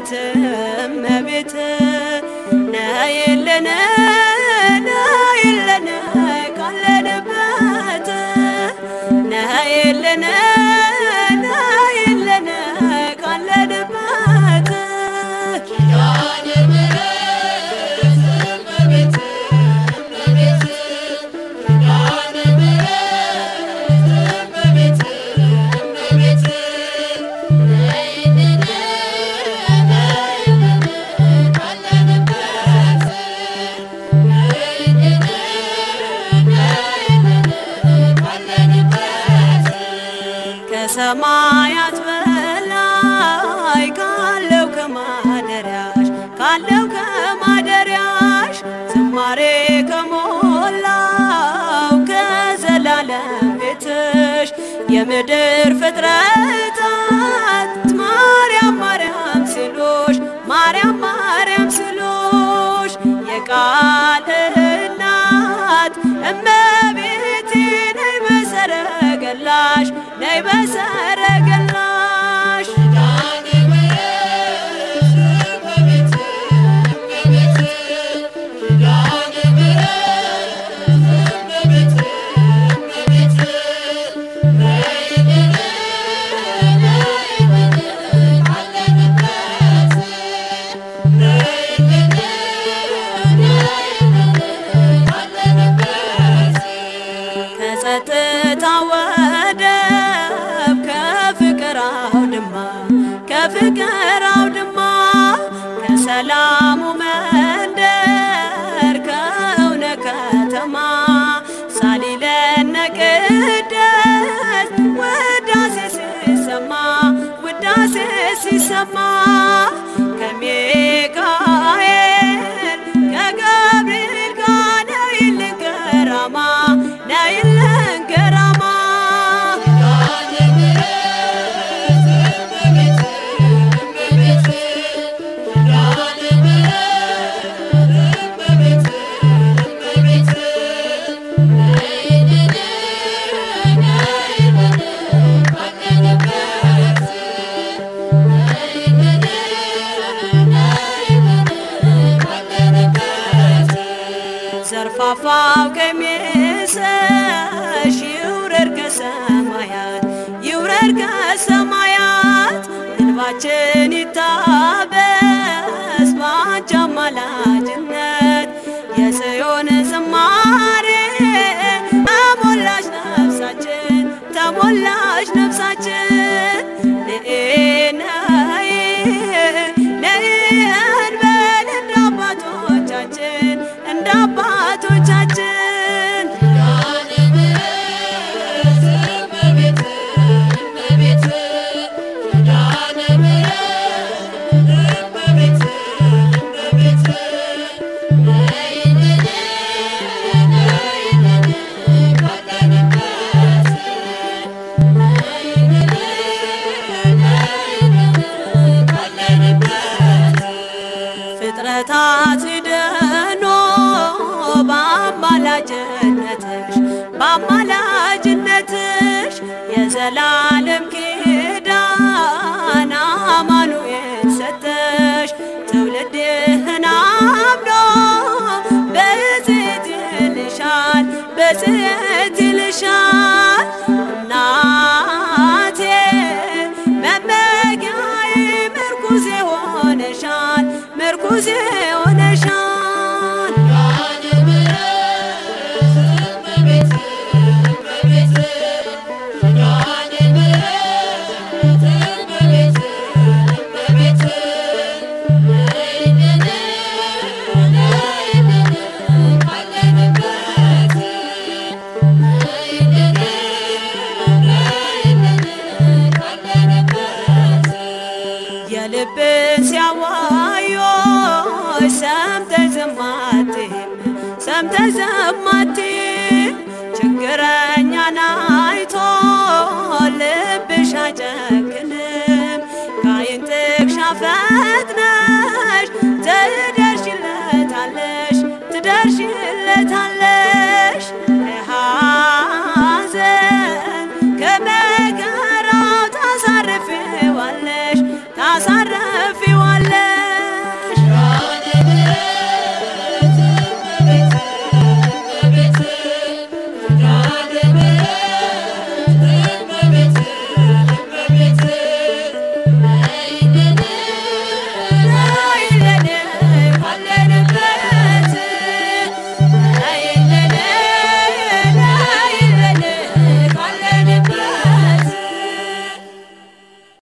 እመቤት እመቤት ነይልን ነይልን ካለንበት ነይልን ነይልን ካለንበት ከሰማያት በላይ ካለው ከማደሪያሽ ካለው ከማደሪያሽ ዝማሬ ከሞላው ከዘላለም ቤትሽ የምድር ፍጥረታት ማርያም ማርያም ሲሉሽ ማርያም ማርያም ሲሉሽ የቃል እናት እመቤቴ ነይ በሰረገላሽ ነይ በሰረገላሽ ከጸጥታ ወደብ ከፍቅር አውድማ ከፍቅር አውድማ ከሰላሙ መንደር ከእውነ ከተማ ሳሊለነ ቅደስ ውዳሴ ሲሰማ ውዳሴ ሲሰማ ከሚካኤል ከገብርኤል ጋር ነይልን ገራማ ነይልን ገራማ ዘርፋፋው ቀሚስሽ ይውረድ ከሰማያት ይውረድ ከሰማያት እንባችን ይታበስ ባንቺ አማላጅነት የጽዮን ዝማሬ ተሞላሽ ነፍሳችን ተሞላሽ ነፍሳችን ነይ ነይ እንበል እንደ አባቶቻችን እንደ አባቶቻችን ፍጥረታት ድኖ በአማላጅነትሽ በአማላጅነትሽ የዘላለም ኪዳን አማኑኤል ሰጠሽ ትውልድህን አምኖ በጽት ይልሻል በጽት ይልሻል እናቴ መመጊያዬ ምርኩዜ ሆነሻል ምርኩዜ ሆነሻል የልብን ሲያዋዮች ሰምተሽ ዝም አትይም ሰምተሽ ዝም አትይም ችግረኛን አይቶ ልብሽ አይጨክንም ከዓይን ጥቅሻ ፈጥነሽ ትደርሽለታለሽ ትደርሽለታለሽ